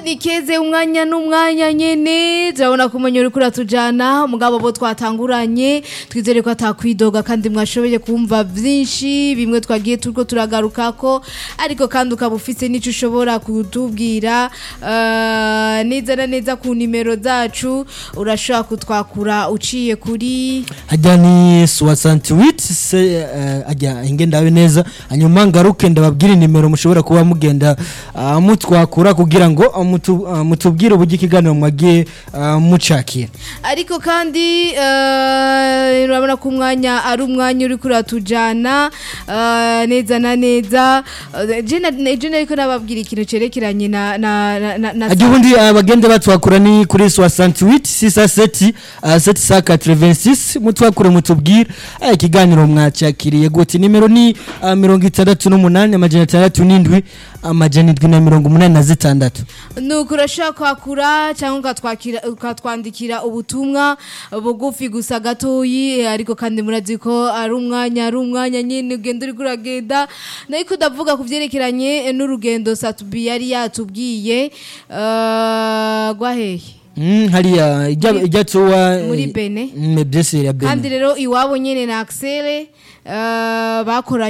nikeze umwanya n'umwanya nyene turabona ko umenya uriko uratujana mugabo bo twatanguranye twizere ko atakwidoga kandi mwashoboye kumva vyinshi bimwe twagiye turiko turagarukako ariko kandi ukaba ufise n'ico ushobora kutubwira eh, neza na neza ku nimero zacu urashobora kutwakura uciye kuri ajya ni suwasantiwiti se eh, ajya inge ndabe neza hanyuma ngaruke ndababwira nimero mushobora kuba mugenda ah, mutwakura kugira ngo ah, mutu- ah, mutubwire uburyo ikiganiro mwagiye ah, mucakira ariko kandi eh, urabona ko umwanya ari umwanya uri kuratujana eh, neza na neza Eh, je na- je nariko nababwira ikintu cerekeranye na na na- na na- ajya ubundi ah, bagende batwakura ni kuri suwasantiwiti sisa seti ah, seti sa katrevensis mutwakure mutubwire ah, ikiganiro mwacakiriye gute nimero ni ah, mirongo itandatu n'umunani amajana atandatu n'indwi amajana indwi na mirongo umunani na zitandatu nuko urashobora kwakura cyangwa ukatwakira- ukatwandikira ubutumwa bugufi gusa gatoyi eh, ariko kandi murazi ko ari umwanya ari umwanya nyine ugenda uri kuragenda nariko ndavuga ku byerekeranye eh, n'urugendo satubi yari yatubwiye eh, rwahehe Mm, hariya ijya ijya tuwa Muri Benin. mm, byose ya Benin kandi rero iwabo nyine na Axel eh, bakoranye